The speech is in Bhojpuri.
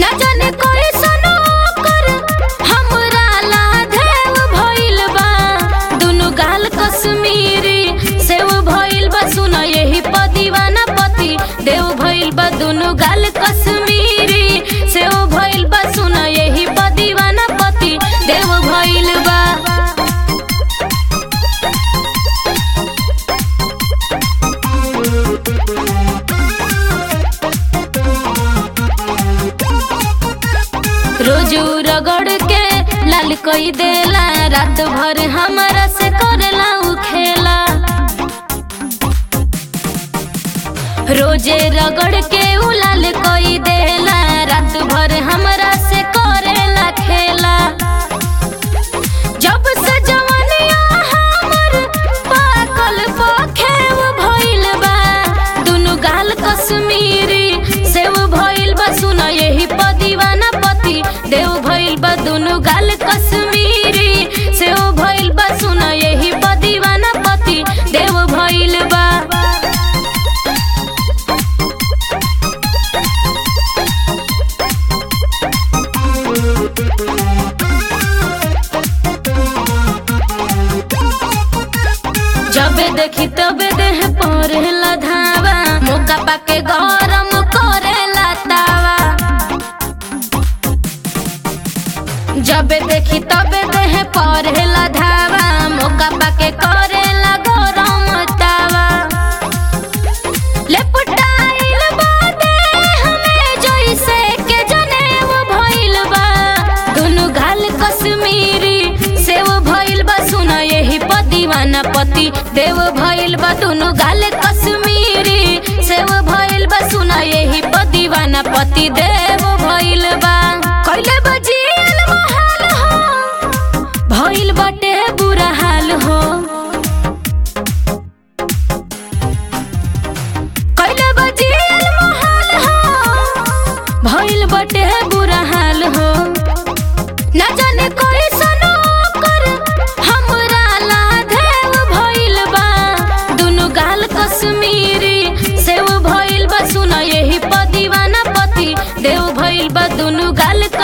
ना जाने कोई सनो कर हमरा ला देव भइल बा दुनु गाल कश्मीरी सेव भइल बा सुन यही प दीवाना पति देव भइल बा दुनु गाल कश्मीरी सेव भइल बा सुन यही प दीवाना पति देव भइल बा रोजू रगड़ के लाल कोई देला रात भर हमरा से करला उ खेला रोजे रगड़ के उ लाल कोई देला रात भर हमरा से करेला खेला जब से जवनिया हमर पाकल पखेव भइल बा दुनु गाल कश्मीरी सेव भइल बा सुन यही प दीवाना पति देव भइल बा दुनु गाल कश्मीरी सेव भइल बा सुन यही प दीवाना पति देव भइल बा जबे देखी तबे देह परेला धावा मौका पाके गरम करेला तावा जबे देखी तबे देह परेला धावा मौका पाके करेला गरम तावा लेपटाइल बा देह में जइसे के जनेऊ भइल बा दुनु गाल कश्मीरी सेव भइल बा सुन यही प दीवाना पति देव भइल बा दुनु गाल कश्मीरी सेव भइल बा सुन यही प दीवाना पति देव भइल बा कइले बजियल मोहाल हो भइल बाटे बुरा हाल हो कइले बजियल मोहाल हो भइल बाटे बुरा हाल हो ना जाने कोई सनो कर हमरा ला देव भइल बा दुनु गाल कश्मीरी सेव भइल बा सुन यही प दीवाना पति देव भइल बा दुनु गाल